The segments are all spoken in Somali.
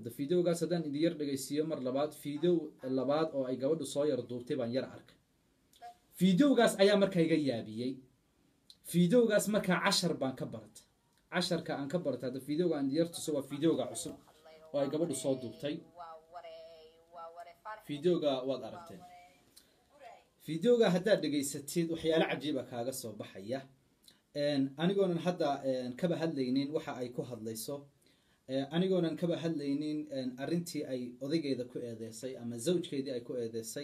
hadda videogaas haddaan idin yar dhegaysiiyo mar labaad video labaad oo ay gabadhu soo yar duubtay baan yar arkay videogaas ayaa markaa iga yaabiyey videogaas markaa cashar baan ka baratay casharka aan ka baratay hadda videoga aan yar tuso waa videoga cusub oo ay gabadhu soo duubtay videoga waad aragteen videoga haddaad dhegaysatid waxyaalo cajiiba kaaga soo baxaya anigoonan hadda kaba hadlaynin waxa ay ku hadlayso anigoonan kaba hadlaynin arrintii ay odaygeeda ku eedeysay ama zawjkeedii ay ku eedeysay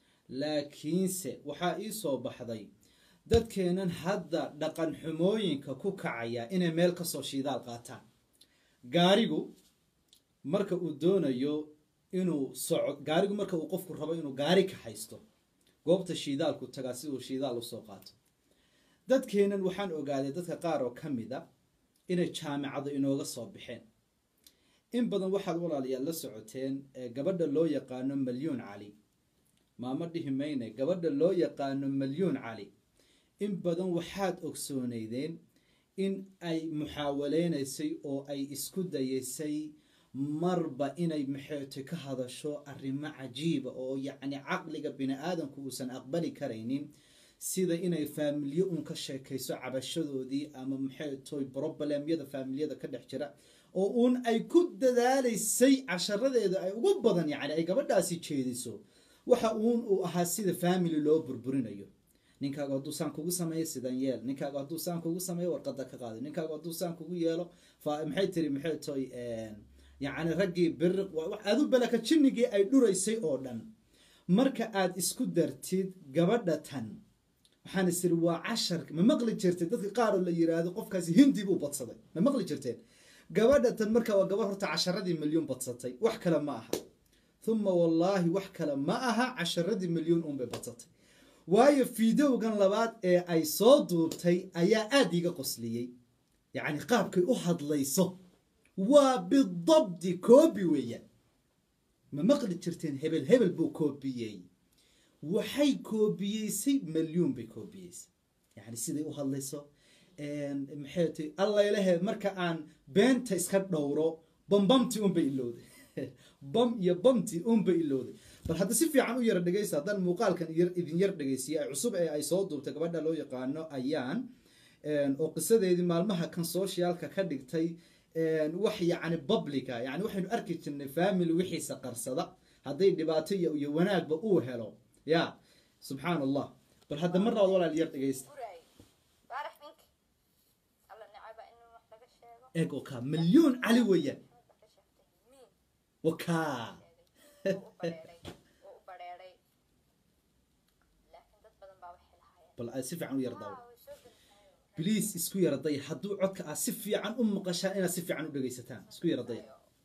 laakiinse waxaa ii soo baxday dadkeenan hadda dhaqan xumooyinka ku kacaya inay meel kasoo shiidaal qaataan gaarigu marka uu doonayo inuu soco gaarigu marka uu qofku rabo inuu gaari ka haysto goobta shiidaalku tagaa si uu shiidaal usoo qaato dadkeenan waxaan ogaaday dadka qaar oo ka mid a inay jaamicado inooga soo baxeen in badan waxaad walaalayaal la socoteen gabadha loo yaqaano malyuun cali maama dhihi mayne gabadha loo yaqaano malyuun cali in badan waxaad ogsooneydeen in ay muxaawaleynaysay oo ay isku dayaysay marba inay maxeete ka hadasho arrimo cajiiba oo yacni caqliga bini aadamku uusan aqbali karaynin sida inay faamilyo un ka sheekayso cabashadoodii ama maxaytoy brobalemyada faamilyada ka dhex jira oo uun ay ku dadaalaysay casharadeeda ay ugu badan yacni ay gabadhaasi jeediso waxa uun uu ahaa sida family loo burburinayo ninkaaga hadduu saan kugu sameeyo sidan yeel ninkaaga hadduu saan kugu sameeyo warqada ka qaada ninkaaga hadduu saan kugu yeelo maxay tiri maxay toy yacni raggii biriq adu balaka jinnigii ay dhuraysay oo dhan marka aad isku dartid gabadha tan waxaan is iri waa cashar ma maqli jirteen dadka qaar oo la yiraahdo qofkaasi hindi buu badsaday ma maqli jirteen gabadha tan marka waa gabadh horta casharadii milyuun badsatay wax kale ma aha uma wallaahi wax kale ma aha casharadii milyuun unbay badsatay waayo fideogan labaad ee ay soo duubtay ayaa aada iga qosliyey yacni qaabkay u hadlayso waa bidabdi koobi weeyaan ma maqli jirteen hebel hebel buu koobiyey waxay koobiyeysay malyuun bay koobiyeysay yani siday u hadlayso maxay ti allaylehe marka aan beenta iska dhowro bambamti unbay ilowday bam iyo bamti unbay ilowday bal hadda si fiican u yara dhegaysa haddaan muuqaalkan idin yar dhegaysiya cusub ee ay soo duubtay gabadha loo yaqaano ayaan oo qisadeedii maalmaha kan socialka ka dhigtay wax yacni publica yani waxaynu arki jirnay family wixiisa qarsada hadday dhibaato iyo wanaagba uu helo ya subxaan allah bal hadda mar labaad walaal yar dhegaysta eeg oo kaa milyuun cali weeyaan wakaa bal si fiican u yar daawo bliis isku yara daya hadduu codka aad si fiican u maqashaan inaad si fiican u dhegaysataan isku yara daya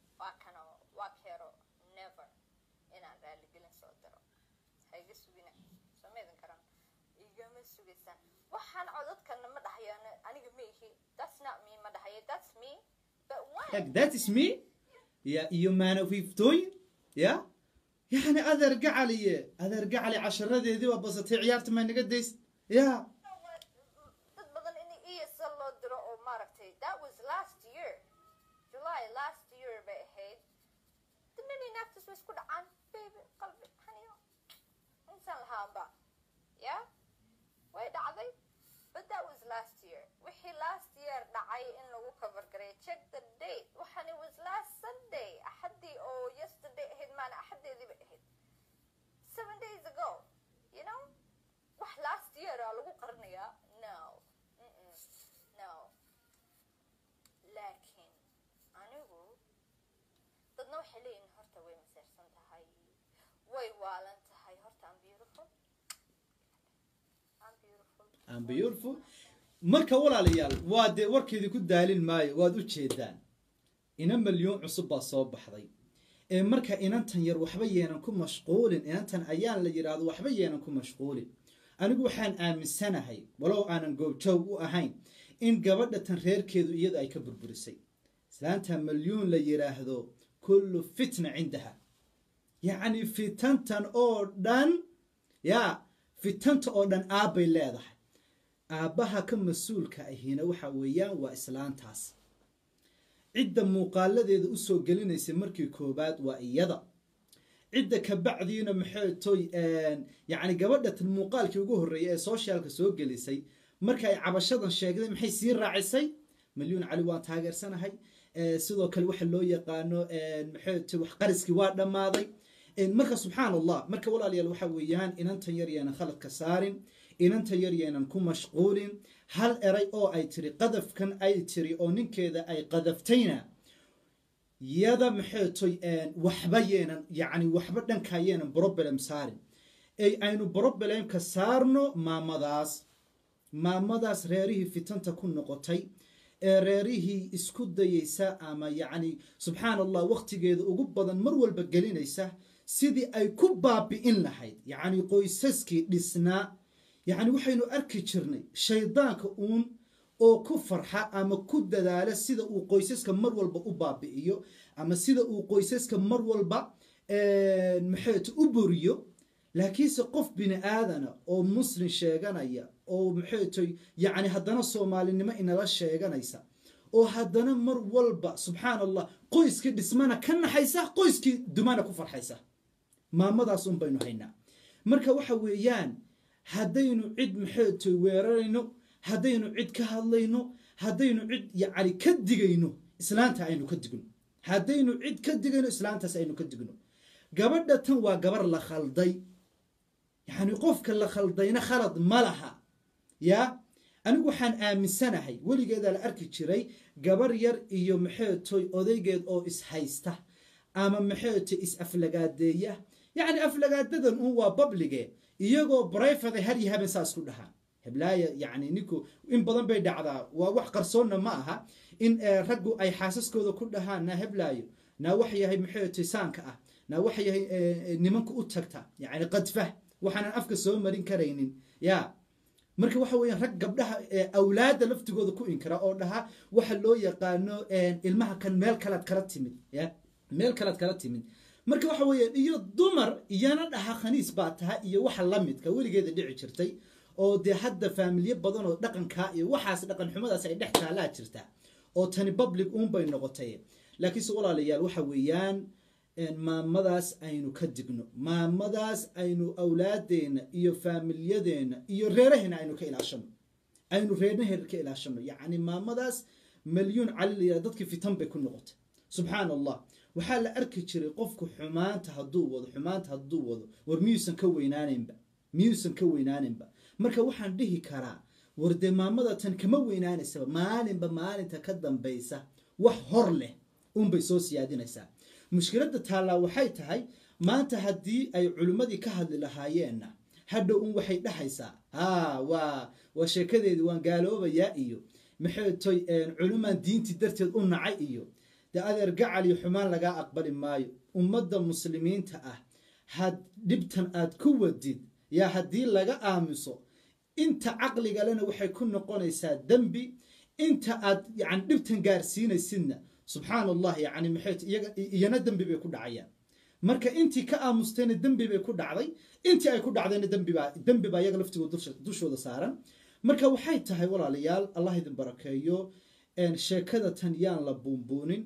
waxaan codadkana ma dhahayaan aniga ma ihi that's not me ma dhahayo that's me but when Like, that is me ya iyo maana fiiftooyin ya yani adeer gacaliye adeer gacali casharadeedii waa basatay ciyaarta maa naga days ya dad badan in ESL loo diro oo maaragtay that was last year July last year bay ahayd dinani naaftas way isku dhacaan baby qalbi haniyo insan lahaanba ya way dhacday but that was last year wixii last year dhacay in lagu cover gareeyo check the date waxan it was last sunday axadii oo yesterday ahayd maana axadeedii bay ahayd seven days ago you know wax last year aa lagu qarinayaa no Mm-mm. no laakiin anigu dadna waxay leeyihin horta way maseersan tahay way waalan tahay horta am beautiful am beautiful I'm beautiful marka walaalayaal waa dee warkeedii ku daalin maayo waad u jeedaan ina milyuun cusub baa soo baxday ee marka inantan yar waxba yeenan ku mashquulin inantan ayaan la yidhaahdo waxba yeenan ku mashquulin anigu waxaan aaminsanahay walow aanan goobjoog u ahayn in gabadha tan reerkeedu iyada ay ka burburisay islaanta milyuun la yidhaahdo kullu fitna cindaha yacni fitantan oo dhan yaa fitanta oo dhan aabbay leedahay aabbaha ka mas-uulka ahina waxa weeyaan waa islaantaas cidda muuqaaladeeda usoo gelinaysa markii koobaad waa iyada cidda kabacdiina maxay toy yacni gabadhatan muuqaalkii ugu horreeyay ee socialka soo gelisay marka ay cabashadan sheegday maxay sii raacisay malyuun cali waan taageersanahay sidoo kale waxa loo yaqaano maxay toy wax qariskii waa dhammaaday marka subxaan allah marka walaalayaal waxa weeyaan inantan yar yeenan khaladka saarin inantan yar yeenan ku mashquulin hal eray oo ay tiri qadafkan ay tiri oo ninkeeda ay qadaftayna yada maxay toy waxba yeenan yacni waxba dhankaa yeenan problem saarin ay aynu problemka saarno maamadaas maamadaas reerihii fitanta ku noqotay ee reerihii isku dayeysa ama yacni subxaan allah wakhtigeeda ugu badan mar walba gelinaysa sidii ay ku baabi'in lahayd yacni qoysaskii dhisnaa yacni waxaynu arki jirnay shaydaanka uun oo ku farxa ama ku dadaala sida uu qoysaska mar walba u baabi'iyo ama sida uu qoysaska mar walba maxayt u buriyo laakiinse qof bini aadana oo muslim sheeganaya oo maxaytoy yacni haddana soomaalinimo inala sheeganaysa oo haddana mar walba subxaan allah qoyskii dhismana ka naxaysa qoyskii dumana ku farxaysa maamadaas un baynu haynaa marka waxa weeyaan haddaynu cid maxaytoy weerarayno haddaynu cid ka hadlayno haddaynu cid yacni ka digayno islaanta aynu ka digno haddaynu cid ka digayno islaantaas aynu ka digno gabadha tan waa gabar la khalday yacni qofka la khaldayna khalad ma laha yaa anigu waxaan aaminsanahay weligeedaa la arki jiray gabar yar iyo maxeetoy odaygeed oo ishaysta ama maxeetoy is-aflagaadeeya yacni aflagaadadan un waa bablige iyagoo brifada har iyo haben saa isku dhahaa heblaaya yacni ninku in badan bay dhacdaa waa wax qarsoonna ma aha in raggu ay xaasaskooda ku dhahaan naa heblaayo naa wax yahay maxeetoy saanka ah naa wax yahay nimanka u tagta yacni qadfah waxaanan afka soo marin karaynin ya marka waxa weeyaan rag gabdhaha awlaadda laftigooda ku inkara oo dhaha waxa loo yaqaano ilmaha kan meel kalaad kala timid ya meel kalaad kala timid marka waxa weeyaan iyo dumar iyana dhaha khaniis baa taha iyo waxa la midka weligeeda dhici jirtay oo dee hadda faamilyo badan oo dhaqankaa iyo waxaas dhaqan xumadaas ay dhex taalaa jirta oo tani public uunbay noqotay laakiinse walaalayaal waxa weeyaan maamadaas aynu ka digno maamadaas aynu awlaadeenna iyo faamilyadeena iyo reeraheena aynu ka ilaashano aynu reernaheena ka ilaashano yacni maamadaas malyuun cali la yidhaha dadkii fitan bay ku noqotay subxaan allah waxaa la arki jiray qofku xumaanta hadduu wado xumaanta hadduu wado war miyuusan ka weynaanaynba miyuusan ka weynaanaynba marka waxaan dhihi karaa war dee maamada tan kama weynaanaysaba maalinba maalinta ka dambaysa wax hor leh unbay soo siyaadinaysaa mushkiladda taallaa waxay tahay maanta haddii ay culimmadii ka hadli lahaayeenna hadhow un waxay dhahaysaa haa waa waa sheekadeedii waan gaaloobayaa iyo maxay toy culimaan diintii darteed u nacay iyo dee adeer gacal iyo xumaan lagaa aqbali maayo ummadda muslimiinta ah had dhibtan aad ku wadid yaa haddii laga aamuso inta caqligalena waxay ku noqonaysaa dembi inta aad yani dhibtan gaarsiinaysidna subxaan allah yani maxay iyana dembi bay ku dhacayaan marka intii ka aamustayna dembi bay ku dhacday intii ay ku dhacdayna dembibaa dembi baa iyaga laftigooda dushooda saaran marka waxay tahay walaalayaal allah idin barakeeyo sheekada tan yaan la buunbuunin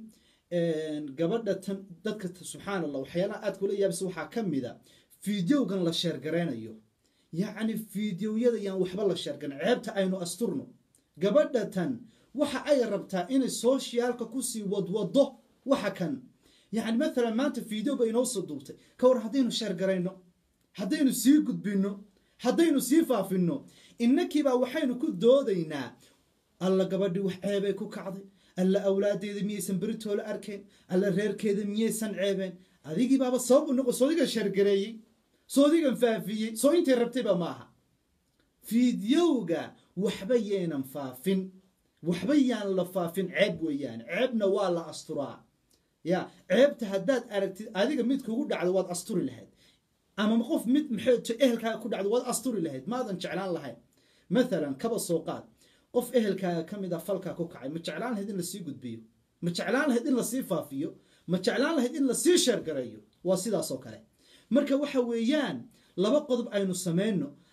gabadha tan dadka subxaan allah waxyaalaha aad kula yaabisa waxaa ka mida fideogan la sheergaraynayo yacni fideoyada yaan waxba la sheergaran ceebta aynu asturno gabadha tan waxa ay rabtaa inay socialka kusii wadwado waxa kan yani maalan maanta video ba inoo soo duubtay ka war haddaynu sheergarayno haddaynu sii gudbino haddaynu sii faafino innakiibaa waxaynu ku doodaynaa alla gabadhii wax ceebay ku kacday alla awlaadeeda miyaysan beritoola arkeen alla reerkeeda miyaysan ceebeen adigii baaba sabab u noqo soodigan sheergareeyey soodigan faafiyey soo intay rabtayba maaha fideowga waxba yaynan faafin waxba yaan la faafin ceeb weeyaan ceebna waa la asturaa ya ceebta haddaad aragtid adiga mid kugu dhacdo waad asturi lahayd ama qof mid maxayto ehelkaaga ku dhacdo waad asturi lahayd maadan jeclaan lahayn mathalan kaba soo qaad qof ehelkaaga ka mid a falkaa ku kacay ma jeclaan lahayd in lasii gudbiyo ma jeclaan lahayd in lasii faafiyo ma jeclaan lahayd in lasii sheergareeyo waa sidaasoo kale marka waxa weeyaan laba qodob aynu samayno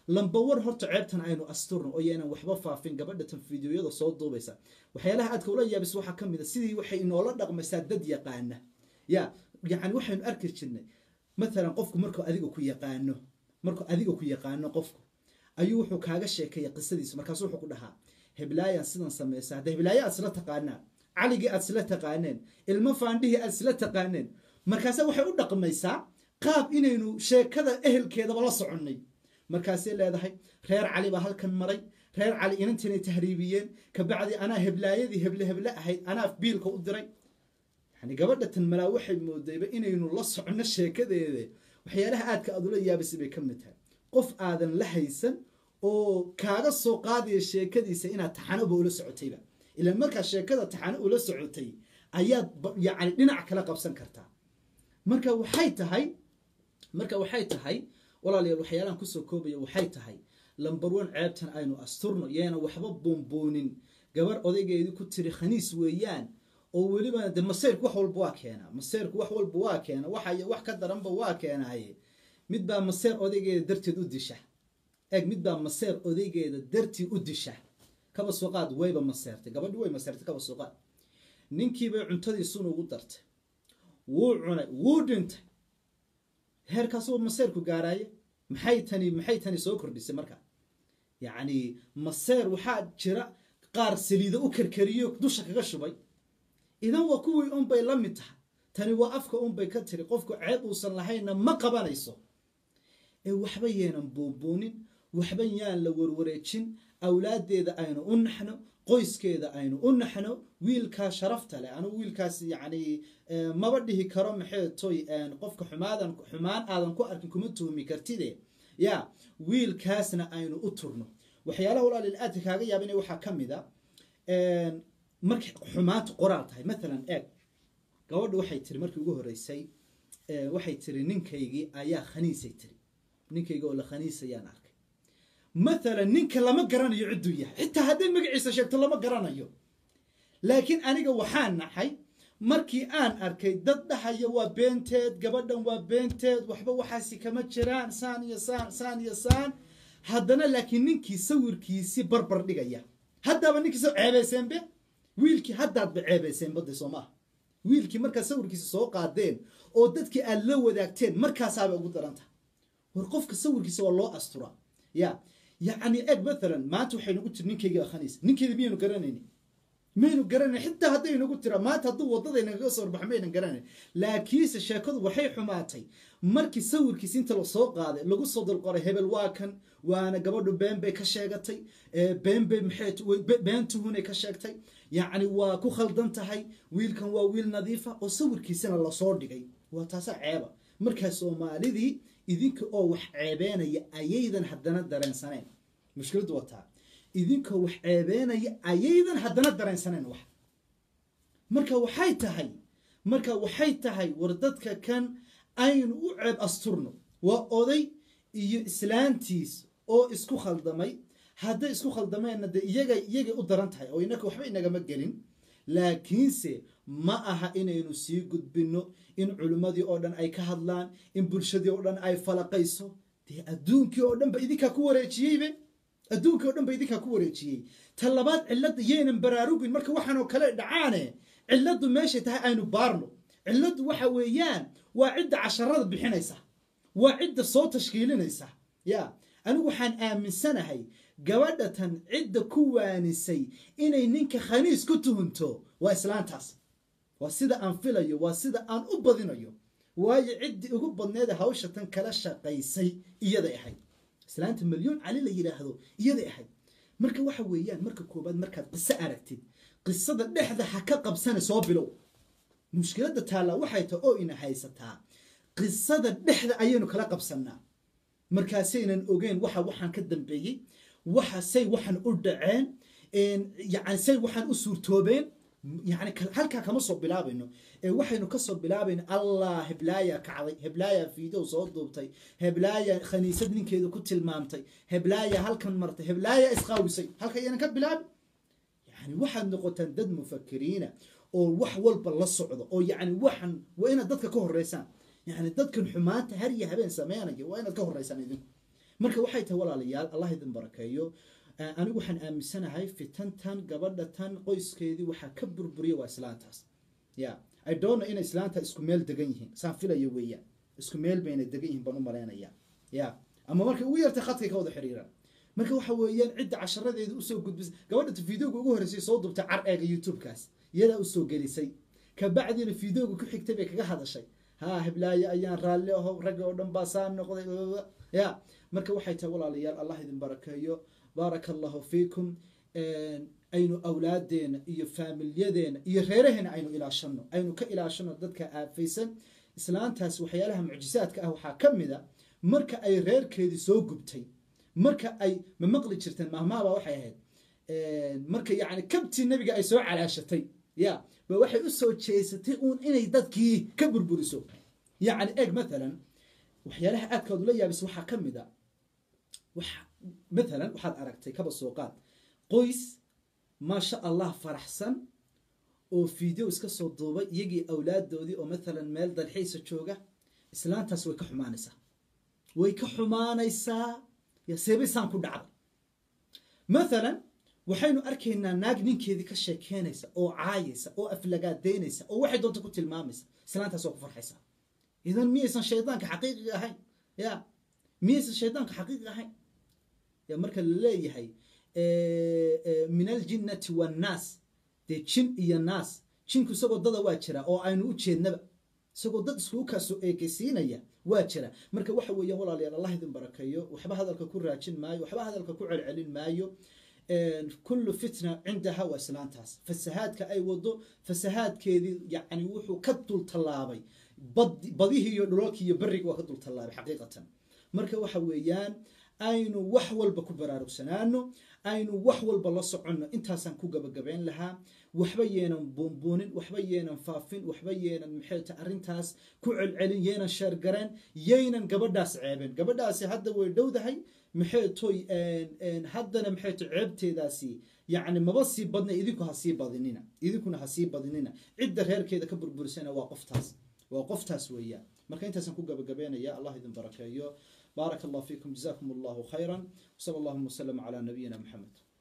lambawar horta ceebtan aynu asturno oo yaanan waxba faafin gabadha tan fideoyada soo duubaysa waxyaalaha aadka ula yaabis waxaa ka mid a sidii waxay inoola dhaqmaysaa dad yaqaana ya yani waxaynu arki jirnay matalan qofku markuu adiga ku yaqaano markuu adiga ku yaqaano qofku ayuu wuxuu kaaga sheekeeya qisadiisa markaasu wuxuu ku dhahaa heblaayaan sidan samaysa hadda heblaayo aad isla taqaanaan caligii aad isla taqaaneen ilmo faandhihii aad isla taqaaneen markaase waxay u dhaqmaysaa qaab inaynu sheekada ehelkeedaba la soconnay markaasay leedahay reer cali baa halkan maray reer cali inantanay tahriibiyeen kabacdi anaa heblaayadii heble heble ahayd anaa biilka u diray yani gabadha tan malaa waxay moodayba inaynu la soconno sheekadeede waxyaalaha aadka aad ula yaabisay bay ka mid tahay qof aadan la haysan oo kaaga soo qaadaya sheekadiisa inaad taxanoba ula socotayba ilaan markaa sheekada taxano ula socotay ayaad yani dhinac kala qabsan kartaa marka waxay tahay marka waxay tahay walaalayaal waxyaalahan kusoo koobaya waxay tahay lambar one ceebtan aynu asturno yeena waxba buunbuunin gabar odaygeedii ku tiri khaniis weeyaan oo weliba de masayrku wax walba waa keenaa masayrku wax walba waa keena waxay wax ka daranba waa keenaaye mid baa maseer odaygeeda darteed u disha eeg mid baa maseer odaygeeda dartii u disha kaba suuqaad wayba maseertay gabadhi way maseertay kaba suuqaad ninkiibay cuntadii sun ugu dartay wuu cunay wuu dhintay heerkaasuu maseerku gaaraaye maxay tani maxay tani soo kordhisay marka yacni maseer waxaa jira qaar saliido u karkariyo dusha kaga shubay idan waa kuwii unbay la mid tahay tani waa afka unbay ka tiri qofku ceeb uusan lahaynna ma qabanayso ee waxba yeenan buunbuunin waxba yaan la warwareejin awlaaddeeda aynu u naxno qoyskeeda aynu u naxno wiilkaa sharafta leh anugu wiilkaas yacni maba dhihi karo maxay toy qofka xumaadan xumaan aadan ku arkin kuma tuhmi kartide ya wiilkaasna aynu u turno waxyaalaha walaalil aadka kaaga yaabina waxaa ka mid a markay xumaantu qoraal tahay maalan eeg gabadha waxay tiri markii ugu horreysay waxay tiri ninkaygii ayaa khaniisay tiri ninkayga oo la khaniisayaan arkay maalan ninka lama garanayo cidduu yahay xitaa hadday magaciisa sheegto lama garanayo laakiin aniga waxaan naxay markii aan arkay dad dhahaya waa beenteed gabadhan waa beenteed waxba waxaasi kama jiraan saan iyo saan saan iyo saan haddana laakiin ninkii sawirkiisii barbar dhigaya haddaaba ninkiisa ceebayseenbe wiilkii haddaadba ceebayseen badda soo maaha wiilkii markaad sawirkiisa soo qaadeen oo dadkii aad la wadaagteen markaasaabay ugu darantaha war qofka sawirkiisa waa loo asturaa ya yacni eg maalan maanta waxay nagu tiri ninkayga akhaniis ninkeeda miyaynu garanayni maynu garanayn xitaa hadday nagu tira maanta hadduu waddadaynagaga soo horbaxo maynan garanayn laakiinse sheekadu waxay xumaatay markii sawirkiisa inta lasoo qaaday lagu soo dalqoray hebel waa kan waana gabadhu been bay ka sheegatay been bay maxay been tuhunay ka sheegtay yacni waa ku khaldan tahay wiilkan waa wiil nadiifa oo sawirkiisana lasoo dhigay waa taasaa ceeba markaa soomaalidii idinka oo wax ceebeenaya ayaydan haddana dareensaneen mushkiladdu waa taa idinkoo wax ceebeenaya ayaydan haddana dareensaneen wax marka waxay tahay marka waxay tahay war dadka kan aynu u ceeb asturno waa oday iyo islaantiis oo isku khaldamay hadday isku khaldameenna dee iyaga iyagay u daran tahay oo inaka waxba inagama gelin laakiinse ma aha inaynu sii gudbinno in culimmadii oo dhan ay ka hadlaan in bulshadii oo dhan ay falaqayso dee adduunkii oo dhan ba idinkaa ku wareejiyeybe adduunkii oo dhan ba idinkaa ku wareejiyey ta labaad cilladda yaynan baraarugin marka waxaanoo kale dhacaane cilladdu meeshay tahay aynu baarno cilladdu waxa weeyaan waa cidda casharada bixinaysa waa cidda soo tashkiilinaysa ya anigu waxaan aaminsanahay gabadha tan cidda ku waanisay inay ninka khaniis ku tuhunto waa islaantaas waa sida aan filayo waa sida aan u badinayo waayo ciddii ugu badneeda hawsha tan kala shaqaysay iyaday ahayd islaanta milyoon cali la yidhaahdo iyaday ahayd marka waxa weeyaan marka koobaad markaad qiso aragtid qisada dhexda ha ka qabsana soo bilow mushkiladda taallaa waxay tahay oo ina haysataa qisada dhexda ayaynu kala qabsannaa markaasaynan ogeyn waxa waxaan ka dambeeyey waxa say waxaan u dhaceen yani say waxaan u suurtoobeen yani halkaa kama soo bilaabayno ee waxaynu kasoo bilaabayno allah heblaaya kacday heblaaya fiidow soo duubtay heblaaya khaniisad ninkeeda ku tilmaamtay heblaaya halkan martay heblaaya isqaawisay halka ayaynan ka bilaabin yani waxaad noqotaan dad mufakiriina oo wax walba la socdo oo yani waxan waa inaad dadka ka horeysaan yani dadkan xumaanta har iyo habeen sameynaya waa inaad ka horeysaan idinku marka waxay tahay walaalayaal allah idin barakeeyo anigu waxaan aaminsanahay fitantan gabadha tan qoyskeedii waxaa ka burburiya waa islaantaas ya i donno inay islaanta isku meel degan yihiin saan filayo weeyaan isku meel bayna degan yihiin baan u malaynaya ya ama markay ugu yartay khadkay ka wada xiriiraan marka waxa weeyaan cidda casharadeeda usoo gudbisa gabadha videoga ugu horreysay soo dubtay car eega youtube-kaas iyadaa usoo gelisay kabacdina videoga ku xigtay bay kaga hadashay ha hiblaayo ayaan raalli aho ragga oo dhan baa saa noqday ya marka waxay tahay walaalayaal allah idin barakeeyo baaraka allahu fiikum aynu awlaadeena iyo faamilyadeena iyo reeraheena aynu ilaashano aynu ka ilaashano dadka aafaysan islaantaas waxyaalaha mucjisaadka ah waxaa ka mid a marka ay reerkeedii soo gubtay marka ay ma maqli jirteen mahmaaba waxay ahayd marka yacni kabtii nebiga ay soo calaashatay ya ba waxay usoo jeesatay uun inay dadkii ka burburiso yacni eg mathalan waxyaalaha aadkaad ula yaabisa waxaa ka mid a mathalan waxaad aragtay kaba soo qaad qoys maasha allah faraxsan oo video iska soo duubay iyagii awlaadoodii oo mathalan meel dalxiisa jooga islaantaas way ka xumaanaysaa way ka xumaanaysaa yaseebay saan ku dhacday mathalan waxaynu arkaynaa naag ninkeedii ka sheekeynaysa oo caayaysa oo aflagaadeynaysa oo waxay doonta ku tilmaamaysa islaantaas waa ku farxaysaa idan miyaysan shaydaanka xaqiiqiga ahayn ya miyaysan shaydaanka xaqiiqiga ahayn ya marka la leeyahay min aljinnati wannaas dee jin iyo naas jinku isagoo dada waa jira oo aynu u jeednaba isagoo dad iskugu kaasoo eekeysiinaya waa jira marka waxa weeyaan walaalayaal allah idin barakeeyo waxba hadalka ku raajin maayo waxba hadalka ku celcelin maayo kullu fitna cindaha waa islaantaas fasahaadka ay wado fasahaadkeedii yani wuxuu ka dul tallaabay badihii iyo dhulalkii iyo beriga waa ka dul tallaabay xaqiiqatan marka waxa weeyaan aynu wax walba ku baraarugsanaano aynu wax walba la soconno intaasaan ku gabagabayn lahaa waxba yeenan buunbuunin waxba yeenan faafin waxba yeenan maxayta arrintaas ku celcelin yeenan sheergareen yaynan gabadhaas ceebeen gabadhaasi hadda way dhowdahay maxay toy haddana maxay to ceebteedaasi yacni maba sii badna idinku ha sii badinina idinkuna ha sii badinina cidda reerkeeda ka burburisana waa qoftaas waa qoftaas weeyaan marka intaasaan ku gabagabeynaya allah idin barakeeyo بارك الله فيكم جزاكم الله خيرا وصلى اللهم وسلم على نبينا محمد